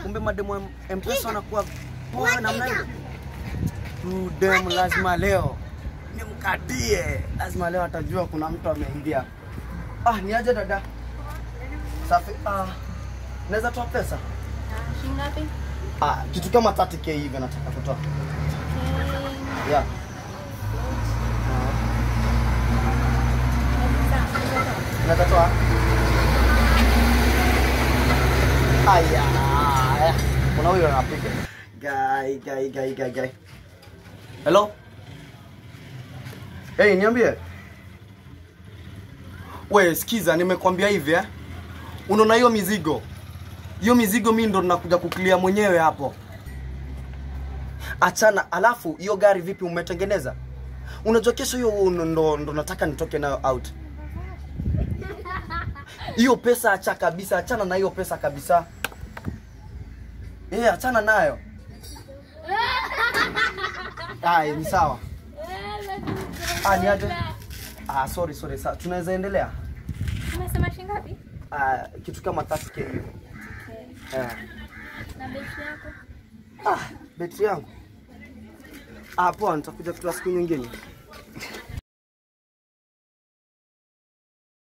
kumbe mademu wa mpesa wanakuwa poa namna hiyo Huyu demu lazima leo nimkatie lazima leo atajua kuna mtu ameingia ah ni aje dada safi ah naweza toa pesa Shilingi ngapi? ah kitu kama 30k hivi nataka kutoa yeah Naweza toa? Aya, aya. Kuna huyo anapiga. Gai, gai, gai, gai, gai. Hello? Hey, niambie. We, sikiza, nimekwambia hivi eh. Unaona hiyo mizigo? Hiyo mizigo mimi ndo nakuja kuklia mwenyewe hapo. Achana, alafu hiyo gari vipi umetengeneza? Unajua kesho hiyo ndo, ndo nataka nitoke nayo out hiyo pesa acha kabisa, achana na hiyo pesa kabisa. Eh, achana nayo. Ai, ni sawa. Ah, ni aje? Ah, sorry sorry. Sa, tunaweza endelea? Umesema shilingi ngapi? Ah, kitu kama 30k hivi. Eh. Na betri yako? Ah, betri yangu. Ah, poa, nitakuja kutoa siku nyingine.